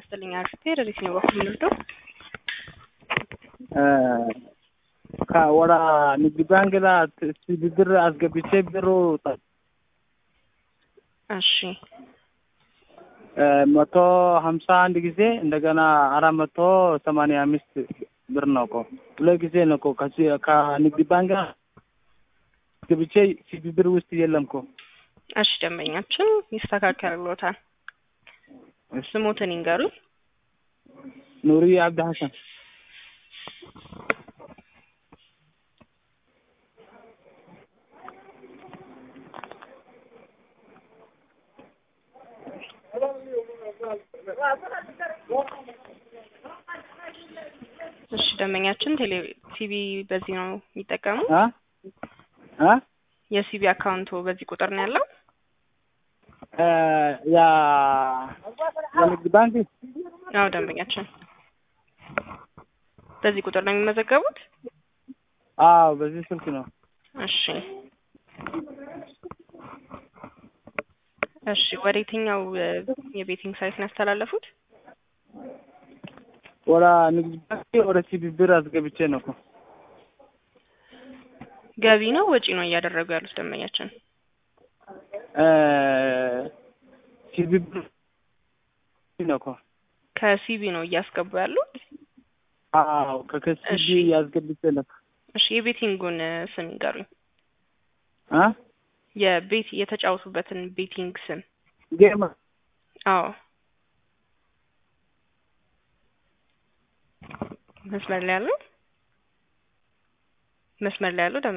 ይስጥልኝ አርፍቴ ረዲት ነው በኩል ምንወስደው ወደ ንግድ ባንክ ላ ብድር አስገብቼ ብሩ እሺ መቶ ሀምሳ አንድ ጊዜ እንደገና አራት መቶ ሰማንያ አምስት ብር ነው እኮ ሁለት ጊዜ ነው እኮ ከንግድ ባንክ ገብቼ ሲቢ ብር ውስጥ የለም እኮ። እሺ ደንበኛችን ይስተካከልሎታል። ስሞትን ይንገሩኝ። ኑሪ አብድ ሀሰን እሺ ደንበኛችን ቴሌ ሲቢ በዚህ ነው የሚጠቀሙ አ አ የሲቢ አካውንቱ በዚህ ቁጥር ነው ያለው። ያ የንግድ ባንክ አዎ ደንበኛችን በዚህ ቁጥር ነው የሚመዘገቡት። አዎ በዚህ ስልክ ነው። እሺ እሺ ወደ የትኛው የቤቲንግ ሳይት ነው ያስተላለፉት? ወደ ንግድ ባንክ ወደ ሲቢ ብር አስገብቼ ነው እኮ። ገቢ ነው ወጪ ነው እያደረጉ ያሉት ደንበኛችን? ሲቢ ብር ነው እኮ። ከሲቢ ነው እያስገቡ ያሉት? አዎ ከሲቢ እያስገብቼ ነው። እሺ የቤቲንጉን ስም ይንገሩኝ። አ የቤት የተጫወቱበትን ቤቲንግ ስም። ጌም አዎ መስመር ላይ ያለው መስመር ላይ ያለው